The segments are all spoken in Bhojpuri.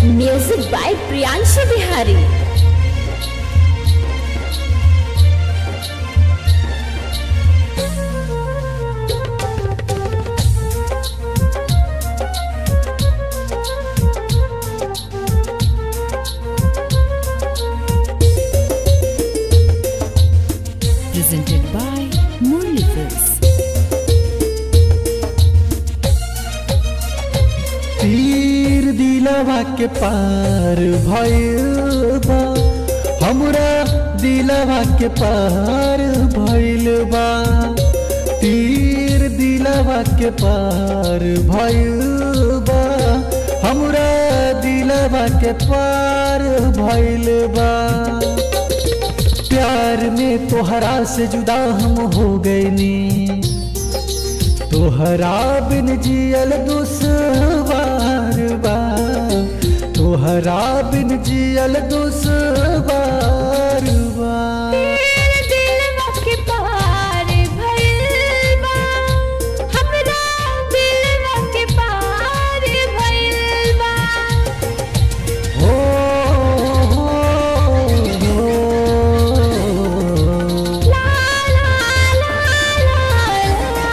Music by Priyanshu Bihari. presented by Murli Films. तीर दिलवा के पार भइल बा हमरा दिलवा के पार भइल बा तीर दिलवा के पार भइल बा हमरा दिलवा के पार भइल बा प्यार में तोहरा से जुदा हम हो गईनी तोहरा बिन जियल दुश्वार बा तोहरा बिन जियल दुश्वार बा दिलवा के पार भइल बा हमरा दिलवा के पार भइल बा हो हो, हो। ला ला ला ला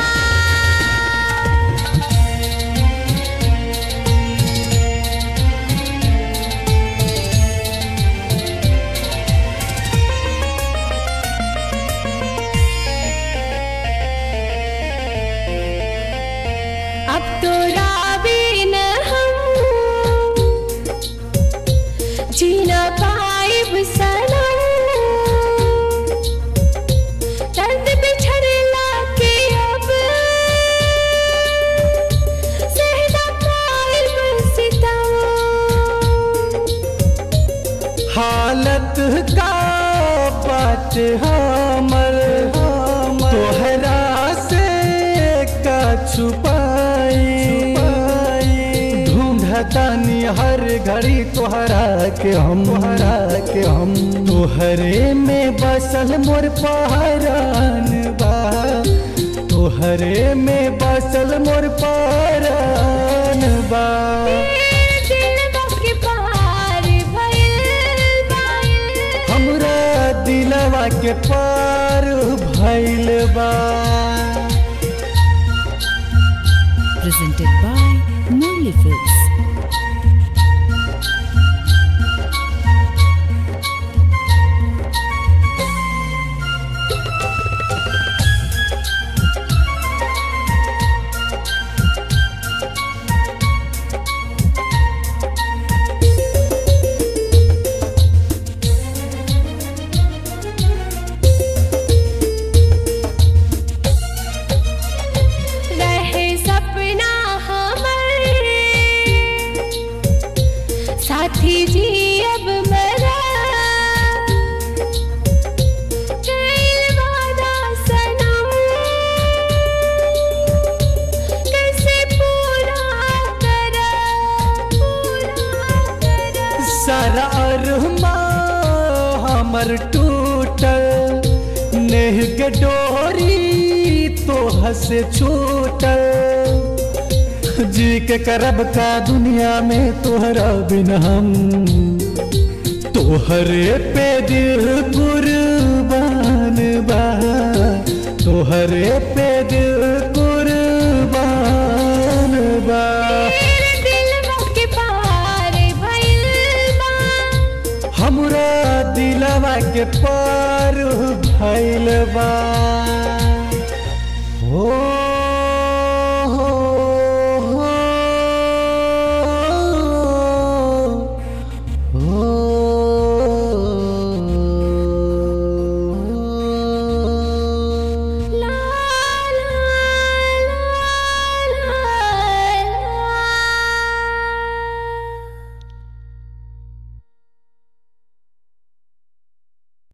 अब तो राबिन हम जीना पाइब सनम दर्द बिछड़ला के अब सहना पाइब सितम हालत का बात हमर तोहरा से का छुपाई ढूंढतानी हर घड़ी तोहरा के हम तोहरा के हम तोहरे में बसल मोर पहरान बा तोहरे में बसल मोर पहरान बा दिलवा के पार भइल बा हमरा दिलवा के पार भइल बा Presented by Murli Films. रहे सपना हमर साथी जी अब मरा कैल वादा सनम कैसे पूरा करा पूरा करा सारा अरमा हमर टूटल नेह के डोरी तो हसे छूटल जी के करब का दुनिया में तोहरा बिन हम तोहरे पे दिल कुर्बान बा तोहरे पे दिल कुर्बान बा तेरे दिलवा के पार भइल बा हमरा दिलवा के पार भइल बा